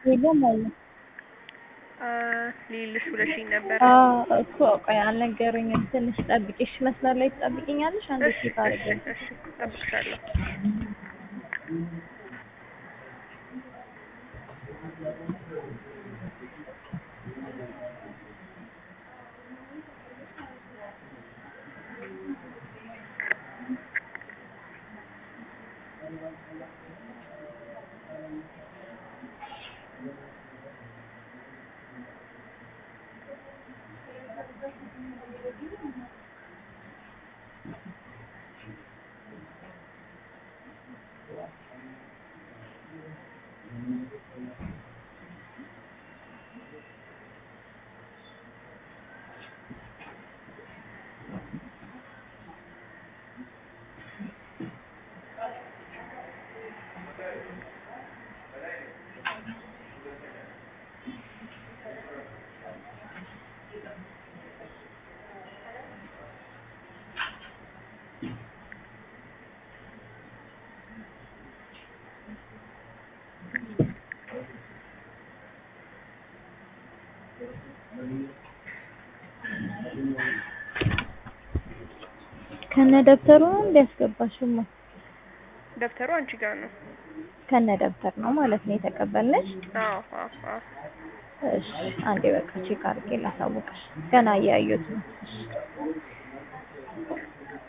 የለም አለ ሊልሽ ብለሽኝ ነበር። እኮ ቆይ አልነገሩኝም። ትንሽ ጠብቂሽ፣ መስመር ላይ ትጠብቂኛለሽ? አንድ እሺ ሴት እሺ አድርገን እሺ እጠብቅሻለሁ። ከነ ደብተሩ ነው እንዲያስገባሽማ ደብተሩ አንቺ ጋር ነው? ከነ ደብተር ነው ማለት ነው የተቀበልነሽ? አዎ አዎ አዎ። እሺ አንዴ በቃ ቼክ አድርጌ ላሳውቅሽ። ገና እያዩት ነው። እሺ